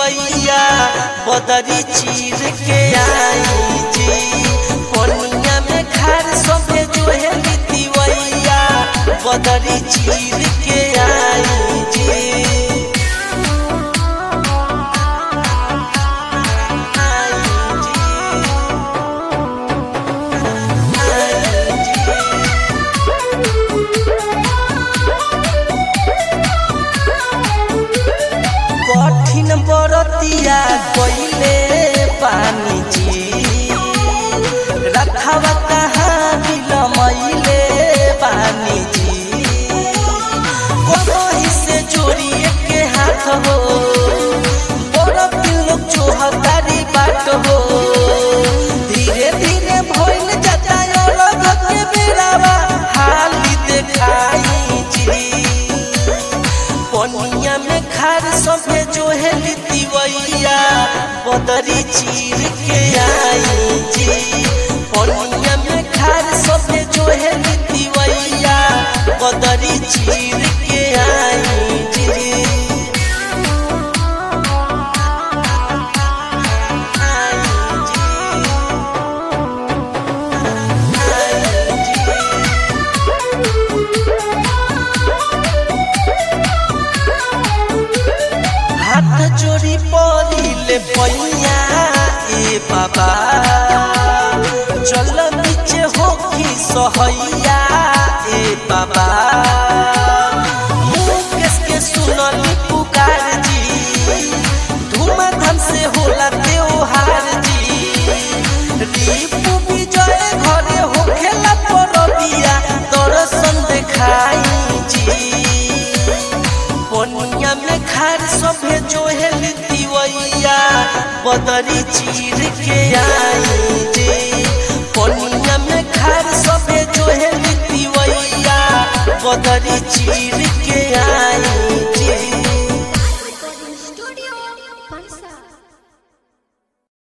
तिवैया बदरी चीर के आई जी पनिया में खार सभे जोहे तिवैया बदरी चीर के आई जी कठिन बरतिया कोइले पानी जी रखवा कहाँ बिलमैले पानी जी कोही से जोड़िए के हाथ हो बड़ लोग चोहतारी बाट हो धीरे धीरे भइल जाता अलग के बेरावा हाली देखाई जी पनिया में खार सभे जो है तिवैया बदरी चीर के आई जी पनिया में खार सभे जो है तिवैया बदरी चीर के आई जी हाथ जोड़ी पड़िले पैया ए बाबा चल नीचे होखी सहैया ए बाबा मुकेश के सुनली पुकार जी धूमधाम से होला त्योहार जी दीपू विजय घरे होखेला परबिया दर्शन देखाई जी पनिया में खार सभे जो है तिवैया बदरी चीर के आई जे पनिया में खार सभे जो है तिवैया बदरी चीर के आई